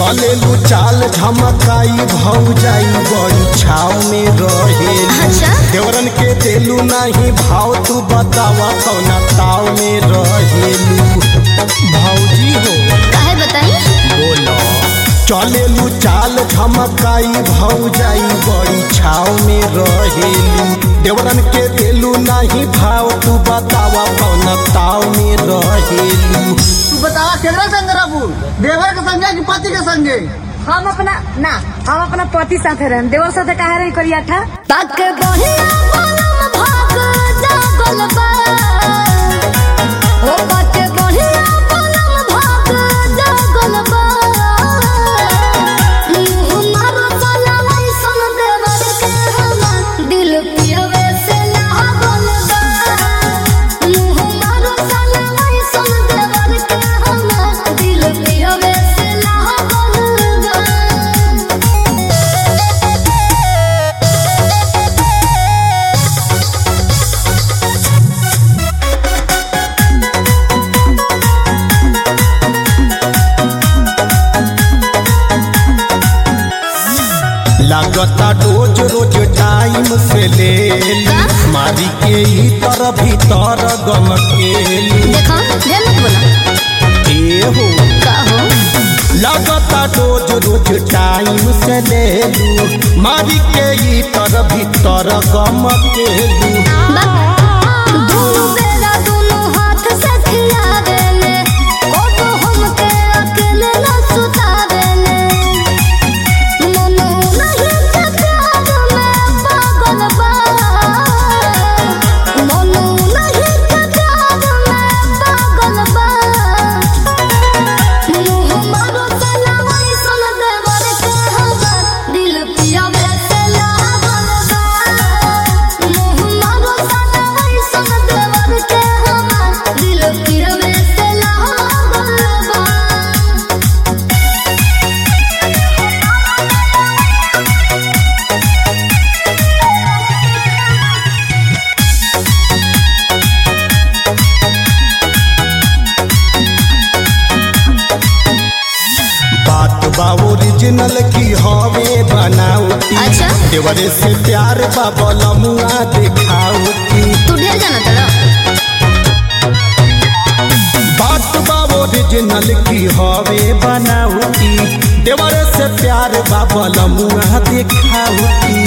चलेलू चाल झमकाई भौ जाई बड़ी छाव में रहेलू अच्छा देवरन के देलू नहीं भाव तू बतावा कौना ताव में रहेलू भौजी हो काहे बताई बोलो चलेलू चाल झमकाई भौ जाई बड़ी छाव में रहेलू देवरन के देलू नहीं भाव तू बतावा कौना ताव में रहेलू तू बतावा केकरा संग रहबू देवर के संगे कि पति के संगे हम अपना ना हम अपना पति साथे रहन देवर साथे काहे रही करिया था तक बढ़िया मलम भाग जागल बा ओ तक बढ़िया मलम भाग जागल बा मुँह मारो साला ऐसन देवर के हम दिल पियवे से लागल बा मुँह मारो साला ऐसन देवर के हम दिल पियवे से लागल बा लागता रोज रोज टाइम से ले ली मारी के ही तर भीतर गम के ली देखा ढेर मत बोला ए हो का हो लागता रोज रोज टाइम से ले लू मारी के ही तर भीतर गम के ली दोनों बेरा दोनों हाथ से खिला देले ओ तो हमके अकेले न सुता देले मनो नहीं के प्यार में पागल बा मनो नहीं के प्यार में पागल बा मुँह मारो साला ऐसन देवर के हवा दिल पियावे से लागल बा मुँह मारो साला ऐसन देवर के हवा दिल पियावे से लागल बा बात बा ओरिजिनल की हवे बनावटी अच्छा। देवरे से प्यार बा बलमुआ दिखावटी तू ढेर जाना तड़ा बात बा ओरिजिनल की हवे बनावटी देवरे से प्यार बा बलमुआ दिखावटी